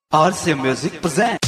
RC Music presents.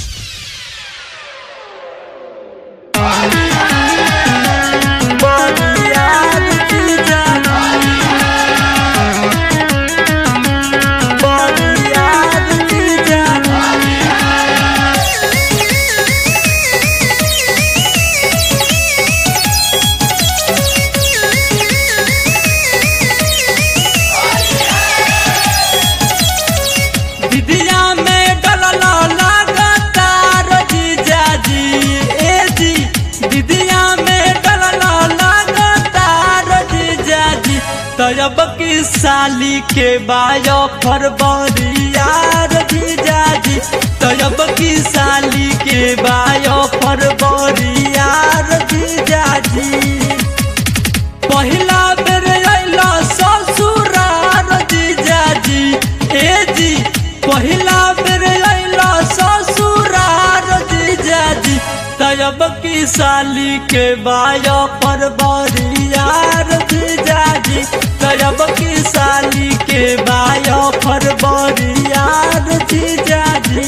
दिदिया में डलला लागता रजीजा जी ए जी दिदिया में डलला लागता रजीजा जी तब की साली के बायो फरवरिया रजीजा जी तब की साली के बायो फरवरिया रजीजा जी पहिला बेर अइला ससुरार जीजाजी ए जी पहिला बेर अइला ससुरार जीजाजी तब की साली के बाया पर बरियार जीजाजी तब की साली के बाया पर बरियार जीजाजी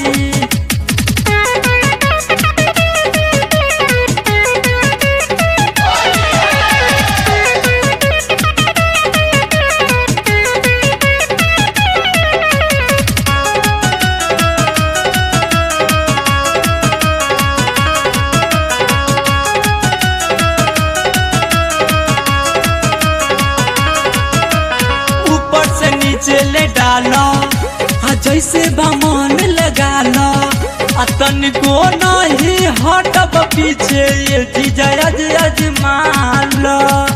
ऊपर से नीचे ले डालो आ जैसे बमन लगा लो आ तनिको नहीं हटब पीछे ये चीज अज अजमान लो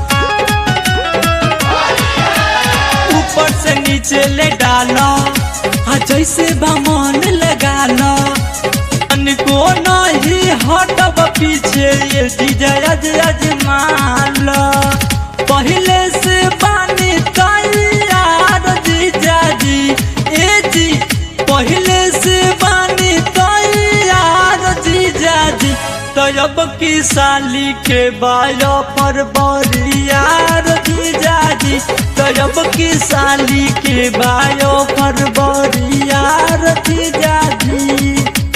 ऊपर से नीचे ले डालो आ जैसे बमन लगा लो तनिको नहीं हटब पीछे ये चीज अज अजमान लो पहले से पानी तैयार जीजा जी ए जी पहले से पानी तैयार जीजा जी तब की साली के बायो पर बरियार जीजा जी तब की साली के बायो पर बरियार जीजा जी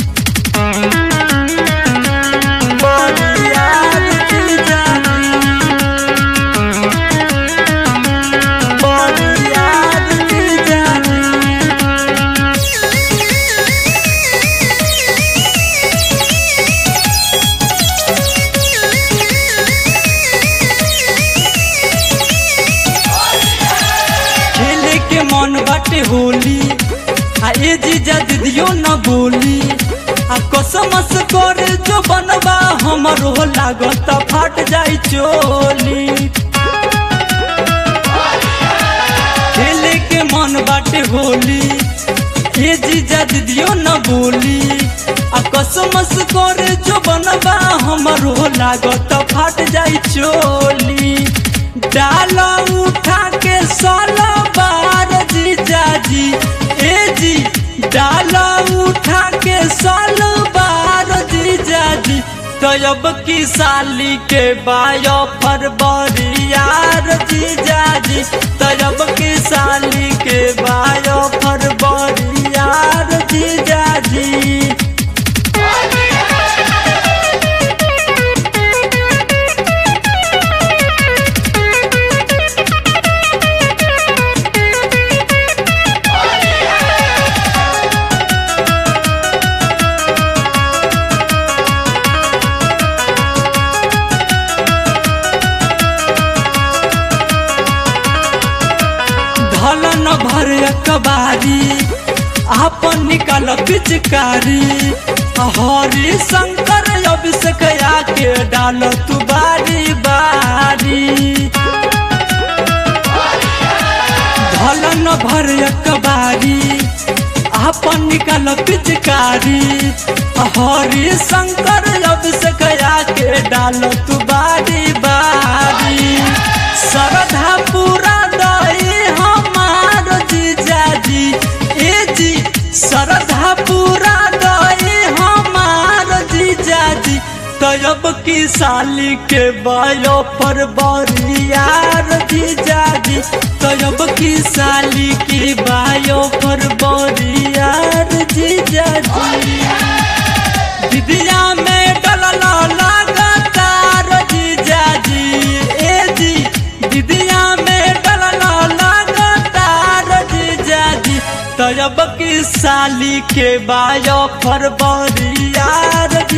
बरियार जीजा जी बरियार जीजा जी खेले के मन बाटे होली आ ए जीजा दीदियो न बोली आ कसमस करे जो बनबा हमर हो लागत फाट जाई चोली खेले के मन बाटे होली ए जीजा दीदियो न बोली आ कसमस करे जो बनबा हमर हो लागत फाट जाई चोली डाला उठा के साला बार जीजा जी ए जी डाला उठा के साला बार जीजा जी तब की साली के बायो फरवरियार जीजा जी तब की साली के बायो फरवरियार जीजा जी धलन भर कबारी आपन निकाल पिचकारी हरि शंकर अभिषेक आके डाल तू बारी बारी धलन भर कबारी आपन निकाल पिचकारी हरि शंकर अभिषेक आके डाल तू बारी बारी श्रद्धा पूरा दई हमार जीजा जी ए जी श्रद्धा पूरा दई हमार जीजा जी तयब की साली के बायो पर बरियार जीजाजी तयब की साली की बायो पर बरियार जीजाजी दिदिया में डलला लगातार जीजाजी ए जी दिदिया में डलला लगातार जीजाजी तयब की साली के बायो पर बरियार